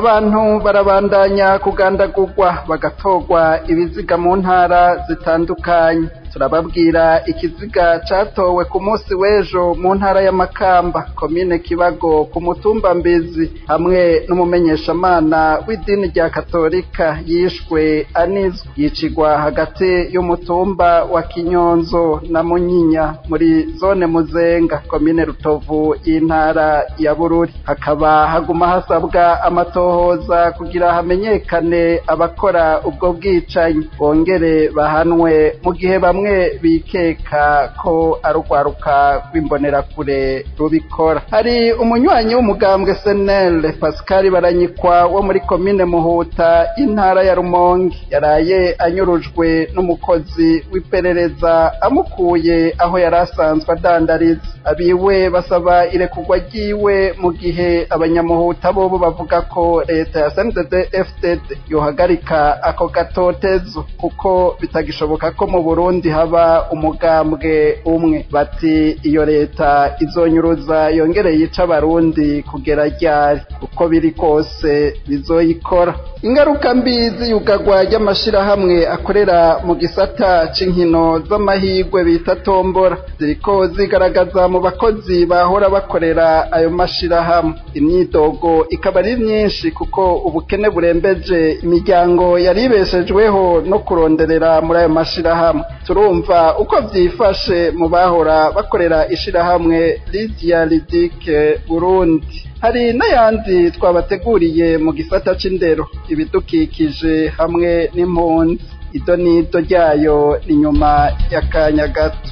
abantu barabandanya kugandagurwa bagatorwa ibiziga mu ntara zitandukanye turababwira ikiziga catowe ku munsi w'ejo mu ntara ya Makamba komine Kibago ku mutumba Mbizi hamwe n'umumenyeshamana w'idini rya Katolika yishwe anizwe yicigwa hagati y'umutumba wa Kinyonzo na Munyinya muri zone Muzenga komine Rutovu y'intara ya Bururi hakaba haguma hasabwa amatohoza kugira hamenyekane abakora ubwo bwicanyi bongere bahanwe mu gihe bamwe bikeka ko ari urwaruka rw'imbonerakure rubikora hari umunywanyi w'umugambwe senere pascal baranyikwa wo muri komine muhuta intara ya rumonge yaraye anyurujwe n'umukozi w'iperereza amukuye aho yari asanzwe adandariza abiwe basaba irekurwa ryiwe mu gihe abanyamuhuta bobo bavuga ko leta ya sndd fdd yohagarika ako gatotezo kuko bitagishoboka ko mu burundi haba umugambwe umwe bati iyo leta izonyuruza yongere yica abarundi kugera ryari uko biri kose bizoyikora ingaruka mbi z'iyugagwa ry'amashirahamwe akorera mu gisata c'inkino z'amahigwe bita tombora ziriko zigaragaza mu bakozi bahora bakorera ayo mashirahamwe imyidogo ikaba ari myinshi kuko ubukene burembeje imiryango yari ibeshejweho no kuronderera muri ayo mashirahamwe turumva uko vyifashe mu bahora bakorera ishirahamwe Lydia Lidike Burundi hari n'ayandi twabateguriye mu gisata c'indero ibidukikije hamwe n'impunzi ido n'ido ryayo ni nyuma y'akanya gato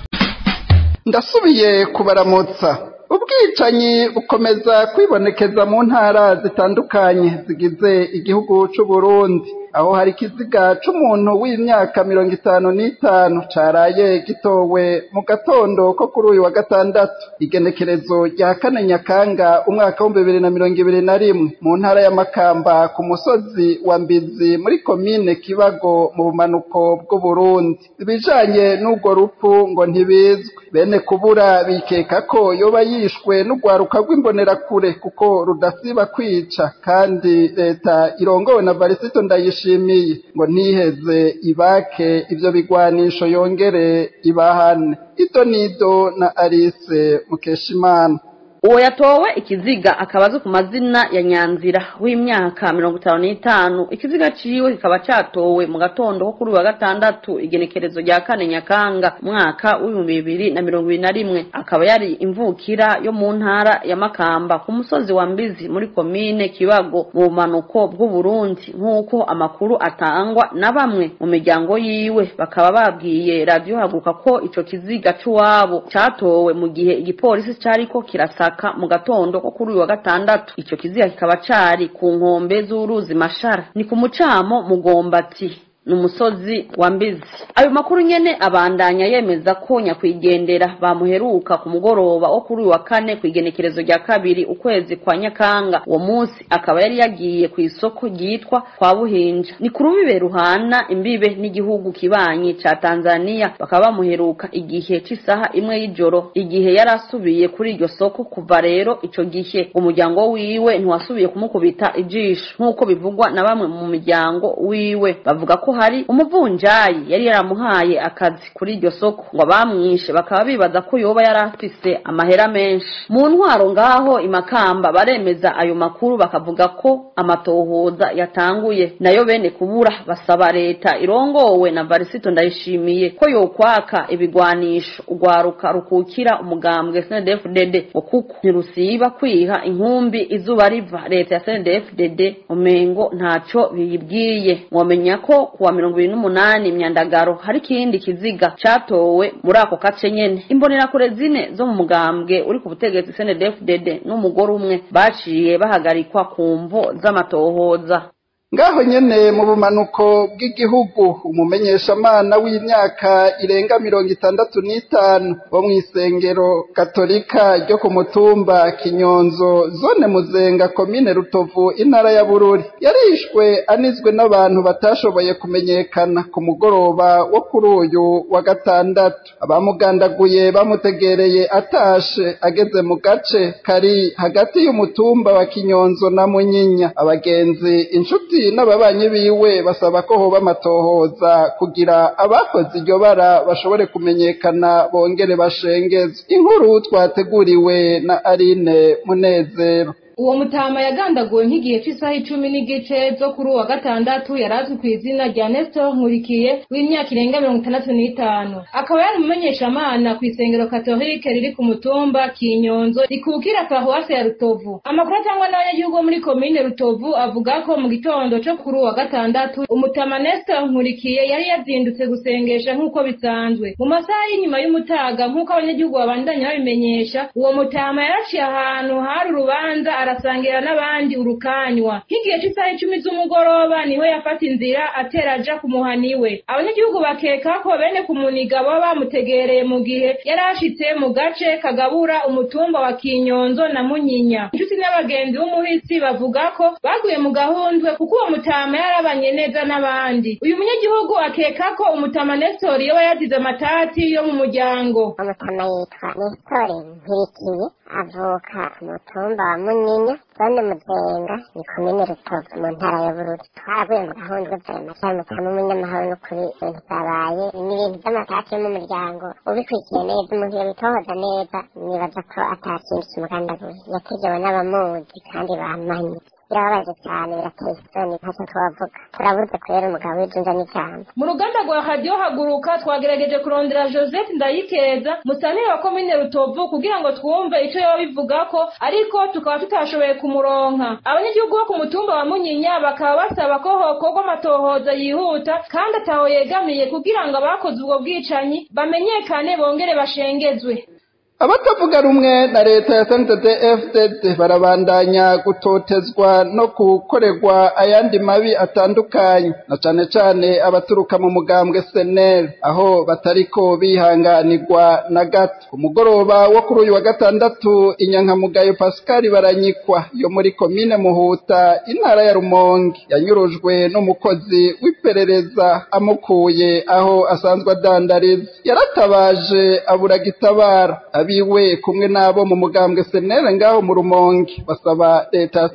ndasubiye kubaramutsa ubwicanyi bukomeza kwibonekeza mu ntara zitandukanye zigize igihugu c'u Burundi aho hari ikiziga c'umuntu w'imyaka mirongo itanu n'itanu caraye gitowe mu gatondo ko kuri uyu wa gatandatu igenekerezo rya kane nyakanga umwaka w'ibihumbi bibiri na mirongo ibiri na rimwe mu ntara ya Makamba ku musozi wa Mbizi muri komine Kibago mu bumanuko bw'Uburundi ibijanye n'urwo rupfu ngo ntibizwe bene kubura bikeka ko yoba yishwe n'urwaruka rw'imbonerakure kuko rudasiba kwica kandi leta irongowe na Varisito Ndayishimiye yishimiye ngo ntiheze ibake ivyo bigwanisho yongere ibahane ito nido na Alice Mukeshimana uwo yatowe ikiziga akaba azwi ku mazina ya nyanzira w'imyaka mirongo itanu n'itanu ikiziga ciwe kikaba catowe mu gatondo ko kuri uyu wa gatandatu igenekerezo rya kane nyakanga umwaka w'ibihumbi bibiri na mirongo ibiri na rimwe akaba yari imvukira yo mu ntara ya makamba ku musozi wa mbizi muri komine kibago mu bumanuko bw'uburundi nk'uko amakuru atangwa na bamwe mu miryango yiwe bakaba babwiye radiyo haguruka ko ico kiziga c'uwabo catowe mu gihe igipolisi cariko kirasaka mu gatondo ko kuri uyu wa gatandatu ico kiziga kikaba cari ku nkombe z'uruzi mashara ni ku mucamo mugombati ni umusozi wa mbizi ayo makuru nyene abandanya yemeza ko nyakwigendera bamuheruka ku mugoroba wo kuri uyu wa kane ku igenekerezo rya kabiri ukwezi kwa nyakanga uwo munsi akaba yari yagiye ku isoko ryitwa kwa buhinja ni ku rubibe ruhana imbibe n'igihugu kibanyi ca tanzaniya bakaba bamuheruka igihe c'isaha imwe y'ijoro igihe yari asubiye kuri iryo soko kuva rero ico gihe umuryango wiwe ntiwasubiye kumukubita ijisho nk'uko bivugwa na bamwe mu miryango wiwe bavuga ko hari umuvunjayi yari yaramuhaye akazi kuri iryo soko ngo abamwishe bakaba bibaza ko yoba yari afise amahera menshi mu ntwaro ngaho imakamba baremeza ayo makuru bakavuga ko amatohoza yatanguye nayo bene kubura basaba leta irongowe na varisito ndayishimiye ko yokwaka ibigwanisho urwaruka rukukira umugambwe snedfdd ngo kuko ntirusiba kwiha inkumbi izuba riva leta ya snedfdd umengo ntaco biyibwiye mwomenya ko kuwa mirongo ibiri n'umunani imyandagaro hari ikindi kiziga catowe muri ako gace nyene imbonerakure zine zo mu mugambwe uri ku butegetsi snedfdd n'umugore umwe baciye bahagarikwa ku mvo z'amatohoza ngaho nyene mu bumanuko bw'igihugu umumenyeshamana w'imyaka irenga mirongo itandatu n'itanu wo mw'isengero katolika ryo ku mutumba kinyonzo zone muzenga komine rutovu intara ya bururi yarishwe anizwe n'abantu batashoboye kumenyekana ku mugoroba wo kuri uyu wa gatandatu abamugandaguye bamutegereye atashe ageze mu gace kari hagati y'umutumba wa kinyonzo na munyinya abagenzi inshuti n'ababanyi biwe basaba ko hoba amatohoza kugira abakoze iryo bara bashobore kumenyekana bongere bashengezwe inkuru twateguriwe na Aline Munezero uwo mutama yagandaguwe nk'igihe cy'isaha icumi n'igice zo kuri uwa gatandatu yari azwi ku izina rya Nestor Nkurikiye w'imyaka irenga mirongo itandatu n'itanu akaba yari umumenyeshamana ku isengero katolike riri ku mutumba Kinyonzo rikukira paruwase ya Rutovu amakuru atangwa n'abanyagihugu bo muri komine Rutovu avuga ko mu gitondo cyo kuri uwa gatandatu umutama Nestor Nkurikiye yari yazindutse gusengesha nk'uko bisanzwe mu masaha y'inyuma y'umutaga nk'uko abanyagihugu babandanya babimenyesha uwo mutama yaraciye ahantu hari urubanza arasangira n'abandi urukanywa nk'igihe cy'isaha icumi z'umugoroba niho yafata inzira atera aja ku muhani we abanyagihugu bakeka ko bene kumuniga baba bamutegereye mu gihe yari ashitse mu gace kagabura umutumba wa kinyonzo na munyinya inshuti n'abagenzi b'umuhisi bavuga ko baguye mu gahundwe kuko uwo mutama yarabanye neza n'abandi uyu munyagihugu akeka ko umutama nestori yoba yazize amatati yo mu muryango umutama yitwa nestori nkirikiye avuka ku mutumba wa munyinya zone muzenga ni komine rutovu mu ntara ya bururi twaraguye mu gahundwe vrema cyane mutama umunyamahoro n'ukuri ibintu byabaye ni ibintu by'amatati yo mu muryango ubikurikiye neza umuntu yabitohoza neza nibaza ko atakindi kimugandaguye yategewe n'abamuzi kandi bamanye birababaje cyane birateye isoni ntacyo twavuga turabuze kubera umugabo w'ijunja n'ijambo mu ruganda rwa radiyo haguruka twagerageje kurondera joseph ndayikeza musanteri wa komine rutovu kugira ngo twumve icyo yoba bivuga ko ariko tukaba tutashoboye kumuronka abanyagihugu bo ku mutumba wa munyinya bakaba basaba ko hokorwa amatohoza yihuta kandi ataho yegamiye kugira ngo abakoze ubwo bwicanyi bamenyekane bongere bashengezwe abatavuga rumwe na leta ya FDD barabandanya gutotezwa no gukorerwa ayandi mabi atandukanye na cane cane abaturuka mu mugambwe senel aho batariko bihanganirwa na gato ku mugoroba wo kuri uyu wa gatandatu inyankamugayo Pascal baranyikwa yo muri komine Muhuta intara ya Rumonge yanyurujwe n'umukozi w'iperereza amukuye aho asanzwe adandariza yaratabaje abura gitabara abiwe kumwe n'abo mu mugambwe senere ngaho mu rumonge basaba leta ya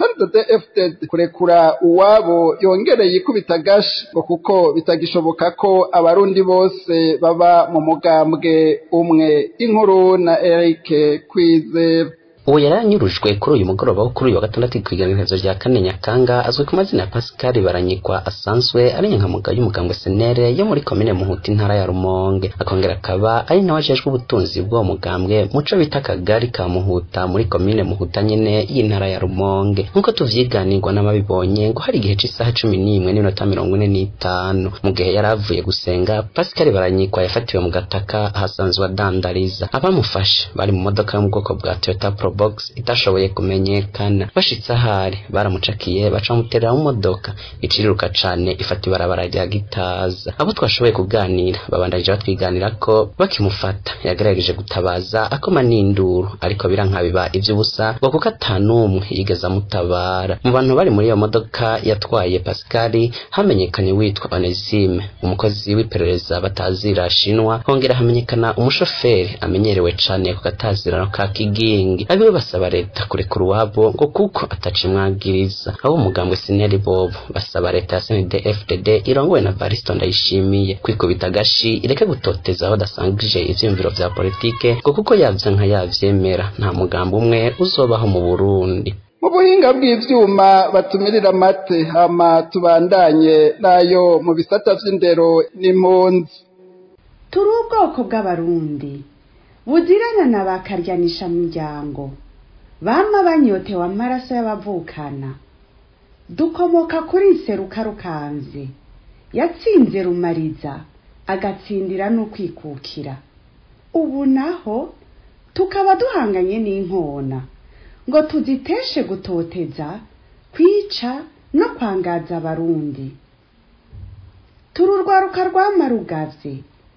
FDD kurekura uwabo yongereye ikubita agashi ngo kuko bitagishoboka ko abarundi bose baba mu mugambwe umwe inkuru na Eric Kwizera uwo yari anyurujwe kuri uyu mugoroba wo kuri uyu wa gatandatu kw'iganirezo rya kane nyakanga azwi ku mazina ya pascal baranyikwa asanzwe ari nyankamuga y'umugambwe senere yo muri komine muhuta intara ya rumonge akongera akaba ari nawe ajejwe ubutunzi bw'uwo mugambwe muco bita akagari ka muhuta muri komine muhuta nyene y'intara ya rumonge nk'uko tuvyiganirwa n'ababibonye ngo hari igihe c'isaha cumi n'imwe n'iminota mirongo ine n'itanu mu gihe yari avuye gusenga pascal baranyikwa yafatiwe mu gataka ahasanzwe adandariza abamufashe bari mu modoka yo mu bwoko bwa toyota pro box itashoboye kumenyekana bashitse ahari baramucakiye baca bamuterera mu modoka iciriruka cane ifata ibarabara rya gitaza abo twashoboye kuganira babandanyije batwiganira ko bakimufata yagerageje gutabaza akoma n'induru ariko biranka biba ivy'ubusa ngo kuko atanumwe yigeze amutabara mu bantu bari muri iyo modoka yatwaye Pascal hamenyekanye witwa Onesime umukozi w'iperereza batazira shinwa hongera hamenyekana umushoferi amenyerewe cane ku katazirano ka kigingi abiwe basaba leta kurekura uwabo ngo kuko atacimwagiriza abo umugambwe sineri bobo basaba leta ya CNDD-FDD irongowe na Varisto Ndayishimiye kwikubita agashi ireke gutoteza aho dasangije ivyiyumviro vya politike ngo kuko yavya nka yavyemera nta mugambo umwe uzobaho mu Burundi mu buhinga bw'ivyuma batumirira amate hama tubandanye nayo mu bisata vy'indero n'impunzi turi ubwoko bw'abarundi buzirana na ba karyanishamuryango bama banyotewe amaraso y'abavukana dukomoka kuri nseruka rukanze yatsinze rumariza agatsindira n'ukwikukira ubu naho tukaba duhanganye n'inkona ngo tuziteshe gutoteza kwica no kwangaza abarundi turi urwaruka rwamarugavye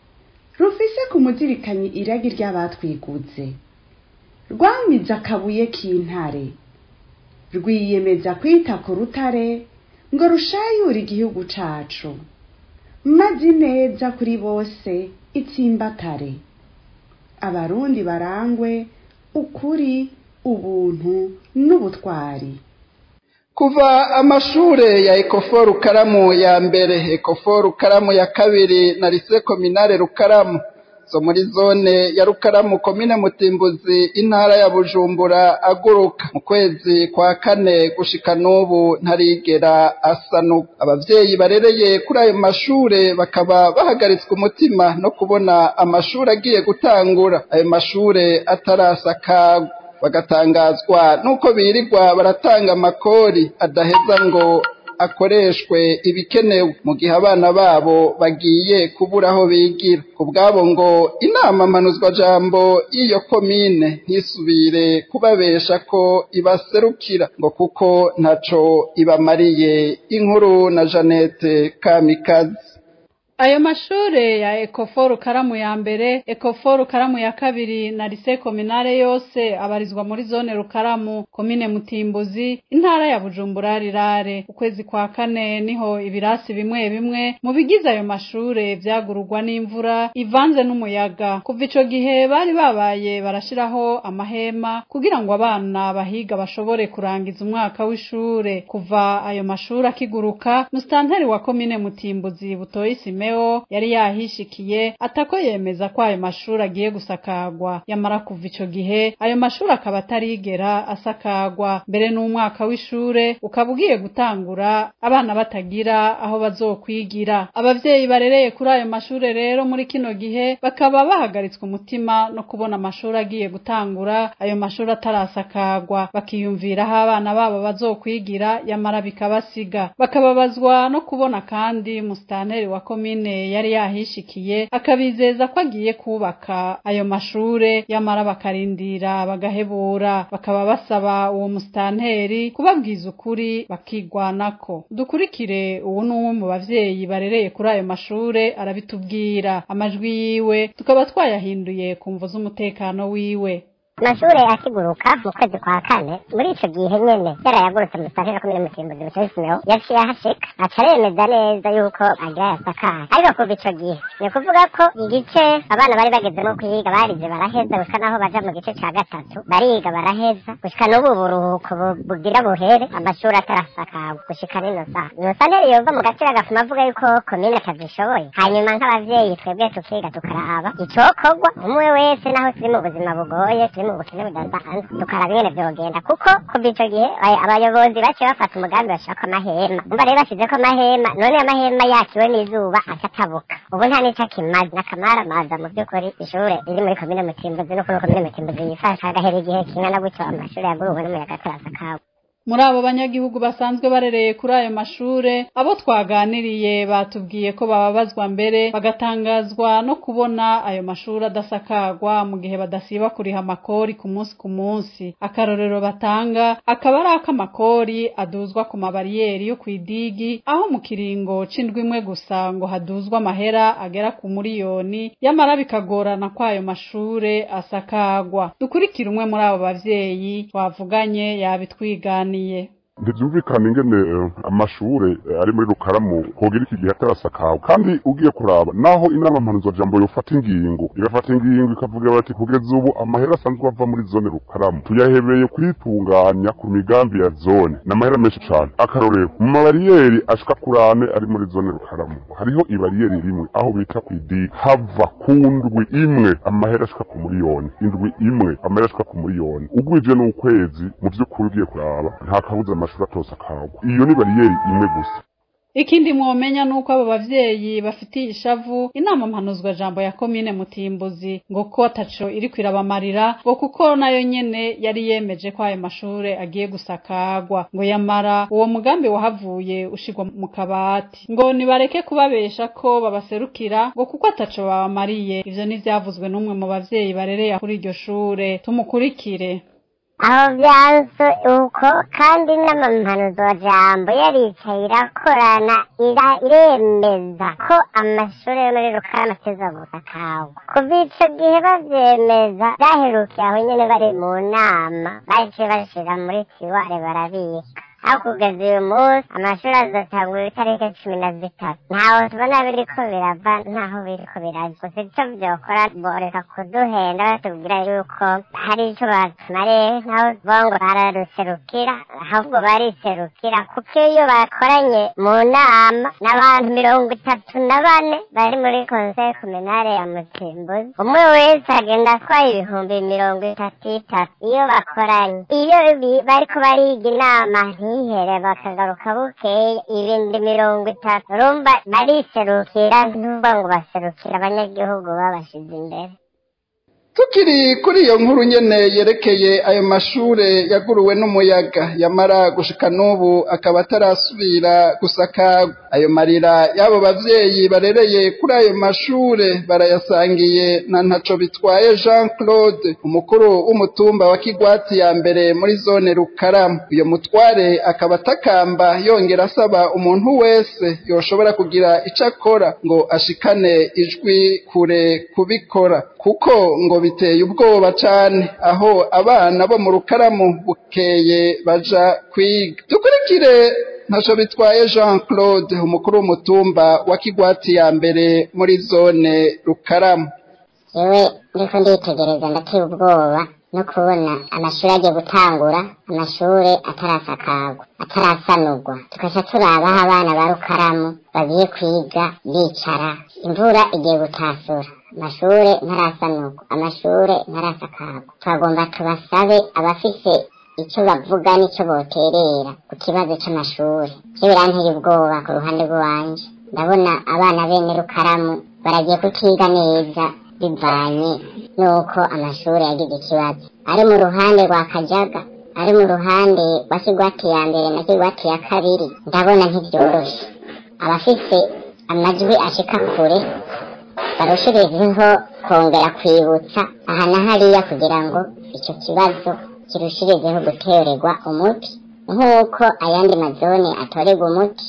rufise ku muzirikanyi iragi ry'abatwiguze rwamize akabuye k'intare rwiyemeza kwita ku rutare ngo rushayure igihugu cacu maze ineza kuri bose itsimbatare abarundi barangwe ukuri ubuntu n'ubutwari kuva amashure ya ekofo rukaramu ya mbere ekofo rukaramu ya kabiri na lise kominare rukaramu zo muri zone ya rukaramu komine mutimbuzi intara ya bujumbura aguruka mu kwezi kwa kane gushika n'ubu ntarigera asanuka abavyeyi barereye kuri ayo mashure bakaba bahagaritswe umutima no kubona amashure agiye gutangura ayo mashure atarasakagwa bagatangazwa nuko birirwa baratanga amakori adaheza ngo akoreshwe ibikenewe mu gihe abana babo bagiye kubura aho bigira ku bwabo ngo inama mpanuzwajambo y'iyo komine ntisubire kubabesha ko ibaserukira ngo kuko ntaco ibamariye inkuru na Jeannette Kamikazi ayo mashure ya ekoforu karamu ya mbere ekoforu karamu ya kabiri na lise kominare yose abarizwa muri zone rukaramu komine mutimbuzi intara ya bujumbura rirare ukwezi kwa kane niho ibirasi bimwe bimwe mu bigize ayo mashure vyagururwa n'imvura ivanze n'umuyaga kuva ico gihe bari babaye barashiraho amahema kugira ngo abana bahiga bashobore kurangiza umwaka w'ishure kuva ayo mashure akiguruka musitanteri wa komine mutimbuzi butoyi sime yari yahishikiye atako yemeza ko ayo mashuri agiye gusakagwa yamara kuva ico gihe ayo mashuri akaba atarigera asakagwa mbere n'umwaka w'ishure ukaba ugiye gutangura abana batagira aho bazokwigira abavyeyi barereye kuri ayo mashure rero muri kino gihe bakaba bahagaritswe umutima no kubona amashuri agiye gutangura ayo mashuri atarasakagwa bakiyumvira aho abana babo bazokwigira yamara bikabasiga bakababazwa no kubona kandi musitanteri wa komine yari yahishikiye akabizeza ko agiye kubaka ayo mashure yamara bakarindira bagahebura bakaba basaba uwo musitanteri kubabwiza ukuri bakigwanako dukurikire uwo ni umwe mu bavyeyi barereye kuri ayo mashure arabitubwira amajwi yiwe tukaba twayahinduye ku mvu z'umutekano wiwe amashure akiguruka mu kwezi kwa kane muri ico gihe nyene yarayagurutse mu santire ya komine mutimbuzi butoyisimeo yaciye ahashika aca aremeza neza yuko agira yasakaye ariko kuva ico gihe ni ukuvuga ko igice abana bari bagezemo kwiga barize baraheza gushika naho baja mu gice ca gatatu bariga baraheza gushika n'ubu buruhuko bugira buhere amashuri atarasakawe gushika n'ino saha ino santire yova mu gaciro agafuma avuga yuko komine atazishoboye hanyuma nk'abavyeyi twebwe tukiga tukaraba icokorwa umwe wese naho turi mu buzima bugoye turi mu bukene budasanzwe tukaraba ingene vyogenda kuko kuva ico gihe abayobozi baciye bafata umugambi bashirako amahema umva rero bashizeko amahema none amahema yakiwe n'izuba acatabuka ubu nta n'ico akimaze n'akamaramaza mu vy'ukuri ishure riri muri komine mutimbuzi no kuri komine mutimbuzi yifasha hagahera igihe kingana gutyo amashure yaguruwe n'umuyaga atarasakawe muri abo banyagihugu basanzwe barereye kuri ayo mashure abo twaganiriye batubwiye ko bababazwa mbere bagatangazwa no kubona ayo mashuri adasakagwa mu gihe badasiba kuriha amakori ku munsi ku munsi akarorero batanga akaba ari ak'amakori aduzwa ku mabariyeri yo kw'idigi aho mu kiringo c'indwi imwe gusa ngo haduzwa amahera agera ku muriyoni yamara bikagorana ko ayo mashure asakagwa dukurikire umwe muri abo bavyeyi twavuganye yabitwiganiye ntibyumvikana ingene amashure ari muri rukaramu hogira iki gihe atarasakawe kandi ugiye kuraba naho inama mpanuzwajambo yofata ingingo igafata ingingo ikavuga bati kugeza ubu amahera asanzwe ava muri zone rukaramu tuyahebeye kwitunganya ku migambi ya zone ni amahera menshi cane akarorero mu mabariyeri ashika kurane ari muri zone rukaramu hariho ibariyeri rimwe aho bita kw'idini hava ku ndwi imwe amahera ashika ku muriyoni indwi imwe amahera ashika ku muriyoni ugwije n'ukwezi mu vy'ukuri ugiye kuraba nta kabuza amashuri atose akagwa iyo ni bariyeri imwe gusa ikindi mwomenya nuko abo bavyeyi bafitiye ishavu inama mpanuzwa jambo ya komine mutimbuzi ngo ko ataco iri kwirabamarira ngo kuko nayo nyene yari yemeje ko ayo mashure agiye gusakagwa ngo yamara uwo mugambi wahavuye ushigwa mu kabati ngo nibareke kubabesha ko babaserukira ngo kuko ataco babamariye ivyo n'ivyavuzwe n'umwe mu bavyeyi barereye kuri iryo shure tumukurikire aho byanze uko kandi n'amamanuzojambo yaricaye irakorana ira- iremeza ko amashuri yo muri rukarama ateza gusakagwa kuva ico gihe bavyemeza vyaherukiye aho nyene bari mu nama baciye bashira muri tiware barabika aho kugeza uyu munsi amashuri azotangura itariki cumi na zitatu ntaho tubona biriko birava ntaho biriko biraja gusa ico vyokora boreka kuduhenda batubwira yuko hari ico batumariye nkaho tuvuga ngo bararuserukira ahubwo bariserukira kuko iyo bakoranye mu nama n'abantu mirongo itatu na bane bari muri konseye kominare ya mutimbuzi umwe wese agenda atwaye ibihumbi mirongo itatu itatu iyo bakoranye iyo bi- bariko bariga inama ntihere bakagaruka bukeye ibindi mirongo itatu urumva bariserukira ntuvuga ngo baserukira abanyagihugu babashize imbere tukiri kuri iyo nkuru nyene yerekeye ayo mashure yaguruwe n'umuyaga yamara gushika n'ubu akaba atarasubira gusakagwa ayo marira y'abo bavyeyi barereye kuri ayo mashure barayasangiye na ntaco bitwaye jean claude umukuru w'umutumba wa kigwati ya mbere muri zone rukaramu uyo mutware akaba atakamba yongera asaba umuntu wese yoshobora kugira ico akora ngo ashikane ijwi kure kubikora kuko ngo biteye ubwoba cane aho abana bo mu rukaramu bukeye baja kwiga dukurikire ntaco bitwaye jean claude umukuru w'umutumba wa kigwati ya mbere muri zone rukaramu yewe ndiko nditegereza ndateye ubwoba no kubona amashuri agiye gutangura amashuri atarasakagwa atarasanurwa tugaca turaba aho abana ba rukaramu bagiye kwiga bicara imvura igiye gutasura amashure ntarasanurwa amashure ntarasakagwa twagomba tubasabe abafise ico bavuga n'ico boterera ku kibazo c'amashuri vyo biranteye ubwoba ku ruhande rw'iwanje ndabona abana bene rukaramu baragiye kutiga neza bivanye n'uko amashuri yagize ikibazo ari mu ruhande rwa kajaga ari mu ruhande rwa kigwati ya mbere na kigwati ya kabiri ndabona ntivyoroshe abafise amajwi ashika kure barushirizeho kongera kwibutsa aha na hariya kugira ngo ico kibazo kirushirizeho gutererwa umuti nk'uko ayandi mazone atorerwa umuti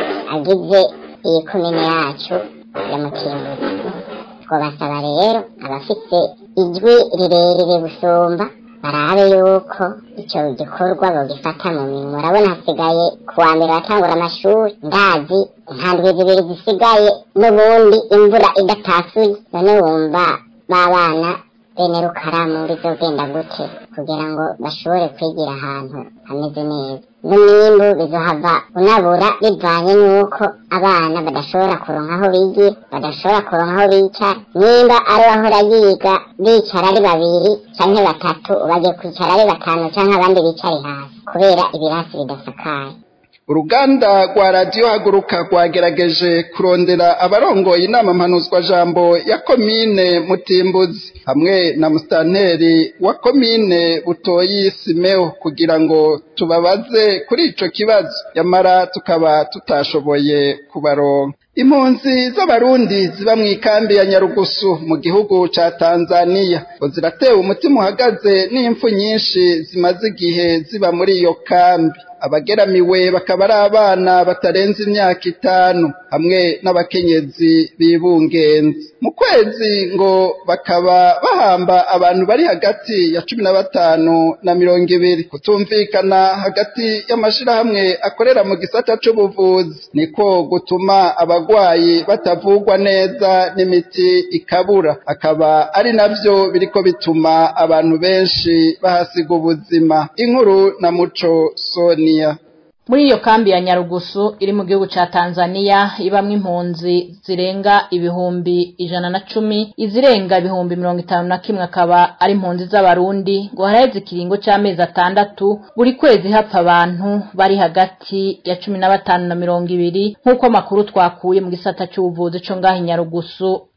agize iyi komine yacu ya mutimbuzi twabasaba rero abafite ijwi rirerire gusumba barabe yuko icyo gikorwa bogifata mu minwe urabona hasigaye ku wa mbere batangura amashuri ndazi nta ndwi zibiri zisigaye n'ubundi imvura idatasuye none wumva b'abana bene rukaramu bizogenda gute kugira ngo bashobore kwigira ahantu hameze neza n'umwimbu bizohava unabura bivanye n'uko abana badashobora kuronka aho bigira badashobora kuronka aho bicara nimba ari bahora yiga bicara ari babiri canke batatu bagiye kwicara ari batanu canke abandi bicare hasi kubera ibirasi bidasakaye uruganda rwa radiyo haguruka rwagerageje kurondera abarongoye inama mpanuzwa jambo ya komine mutimbuzi hamwe na musitanteri wa komine butoyi simeo kugira ngo tubabaze kuri ico kibazo yamara tukaba tutashoboye kubaronka impunzi z'abarundi ziba mu ikambi ya nyarugusu mu gihugu ca tanzaniya ngo ziratewe umutima uhagaze n'impfu nyinshi zimaze igihe ziba muri iyo kambi abageramiwe bakaba ari abana batarenze imyaka itanu hamwe n'abakenyezi bibungenze mu kwezi ngo bakaba bahamba abantu bari hagati ya cumi na batanu na mirongo ibiri kutumvikana hagati y'amashirahamwe akorera mu gisata c'ubuvuzi niko gutuma abagwayi batavugwa neza n'imiti ikabura akaba ari navyo biriko bituma abantu benshi bahasiga ubuzima inkuru na muco sonia muri iyo kambi ya nyarugusu iri mu gihugu ca tanzaniya ibamwo impunzi zirenga ibihumbi ijana na cumi izirenga ibihumbi mirongo itanu na kimwe akaba ari impunzi z'abarundi ngo haraheze ikiringo c'amezi atandatu buri kwezi hapfa abantu bari hagati ya cumi na batanu na mirongo ibiri nk'uko amakuru twakuye mu gisata c'ubuvuzi co ngaho i nyarugusu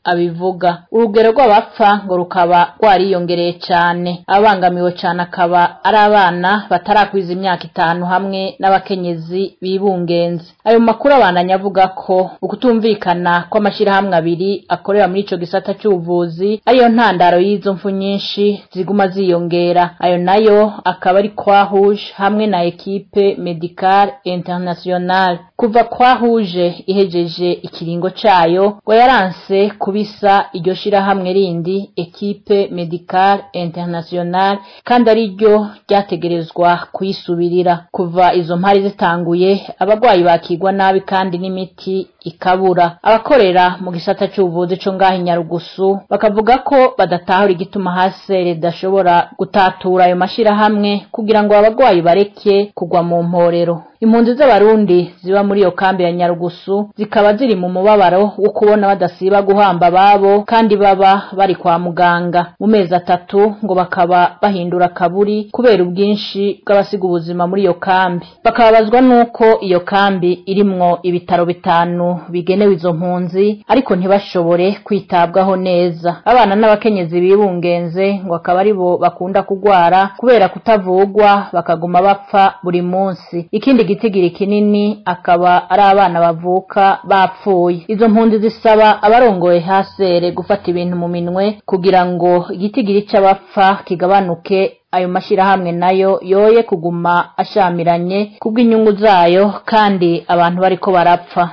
abivuga urugero rw'abapfa ngo rukaba rwariyongereye cane abangamiwe cane akaba ari abana batarakwiza imyaka itanu hamwe n'abakenyezi bibungenze ayo makuru abandanya avuga ko ukutumvikana kw'amashirahamwe abiri akorera muri ico gisata c'ubuvuzi ariyo ntandaro y'izo mfu nyinshi ziguma ziyongera ayo nayo akaba ari kwa rouge hamwe na ekipe medicale internationale kuva kwa rouge ihejeje ikiringo cayo ngo yaranse kubisa iryo shirahamwe rindi ekipe medicale internationale kandi ari ryo ryategerezwa kuyisubirira kuva izo mpari zitanguye abagwayi bakigwa nabi kandi n'imiti ikabura abakorera mu gisata c'ubuvuzi co ngaho inyarugusu bakavuga ko badatahura igituma hasere idashobora gutatura ayo mashirahamwe kugira ngo abagwayi bareke kugwa mu mporero impunzi z'abarundi ziba muri iyo kambi ya nyarugusu zikaba ziri mu mubabaro wo kubona badasiba guhamba ababo kandi baba bari kwa muganga mu mezi atatu ngo bakaba bahindura akaburi kubera ubwinshi bw'abasiga ubuzima muri iyo kambi bakababazwa n'uko iyo kambi irimwo ibitaro bitanu bigenewe izo mpunzi ariko ntibashobore kwitabwaho neza abana n'abakenyezi bibungenze ngo akaba ari bo bakunda kugwara kubera kutavugwa bakaguma bapfa buri munsi ikindi gitigiri kinini akaba ari abana bavuka bapfuye izo mpunzi zisaba abarongoye hasere gufata ibintu mu minwe kugira ngo igitigiri c'abapfa kigabanuke ayo mashirahamwe nayo yoye kuguma ashamiranye kubw'inyungu zayo kandi abantu bariko barapfa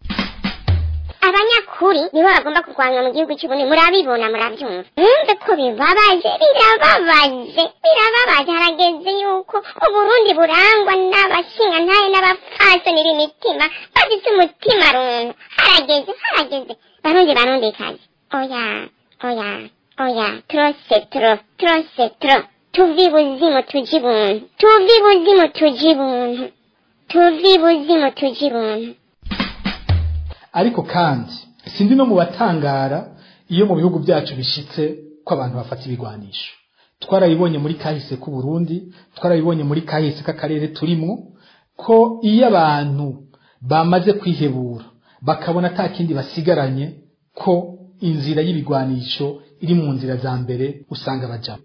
abanyakuri nibo bagomba kurwanywa mu gihugu cy'ubundi murabibona murabyumva mwumve ko bibabaje birababaje birababaje harageze yuko uburundi burangwa n'abashingantahe n'abapfasoni b'imitima bafite umutima runtu harageze harageze barundi barundikazi oya oya oya turose turo turose turo tuvi buzimu tuji buntu tuvi buzimu tuji buntu tuvi buzimu tuji buntu ariko kandi sindi no mu batangara iyo mu bihugu byacu bishitse ko abantu bafata ibigwanisho twarabibonye muri kahise k'u Burundi twarabibonye muri kahise k'akarere turimwo ko iyo abantu bamaze kwihebura bakabona ata kindi basigaranye ko inzira y'ibigwanisho iri mu nzira za mbere usanga bajamo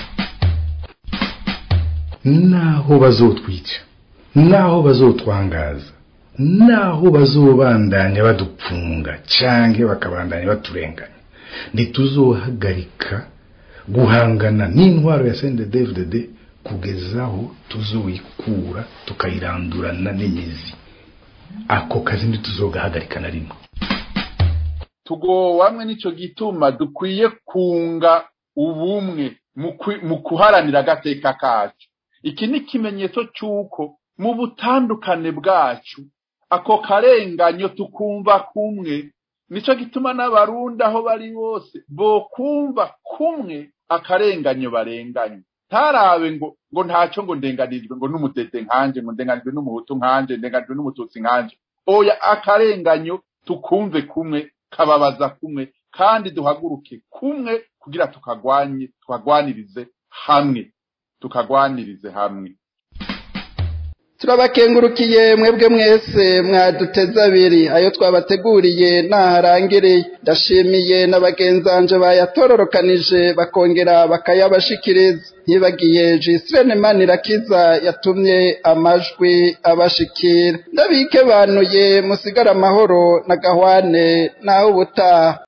naho bazotwica naho bazotwangaza naho bazobandanya badupfunga canke bakabandanya baturenganya ntituzohagarika guhangana n'intwaro ya CNDD-FDD kugeza aho tuzoyikura tukayirandurana n'imizi ako kazi ntituzogahagarika na rimwe tugowamwe nico gituma dukwiye kunga ubumwe mu kuharanira agateka kacu iki ni ikimenyetso cy'uko mu butandukane bwacu ako karenganyo tukumva kumwe nico gituma n'abarundi aho bari bose bokumva kumwe akarenganyo barenganye ntarabe ngo ngo ntacyo ngo ndenganijwe ngo n'umutete nkanje ngo ndenganijwe n'umuhutu nkanje ndenganijwe n'umututsi nkanje oya akarenganyo tukumve kumwe kababaza kumwe kandi duhaguruke kumwe kugira tukagwanye tukagwanirize hamwe tukagwanirize hamwe turabakengurukiye mwebwe mwese mwaduteze abiri ayo twabateguriye naharangiriye ndashimiye na bagenzanje bayatororokanije bakongera bakayabashikiriza ntibagiye jisirene manirakiza yatumye amajwi abashikira ndabike banuye musigara amahoro na gahwane nawe ubutaha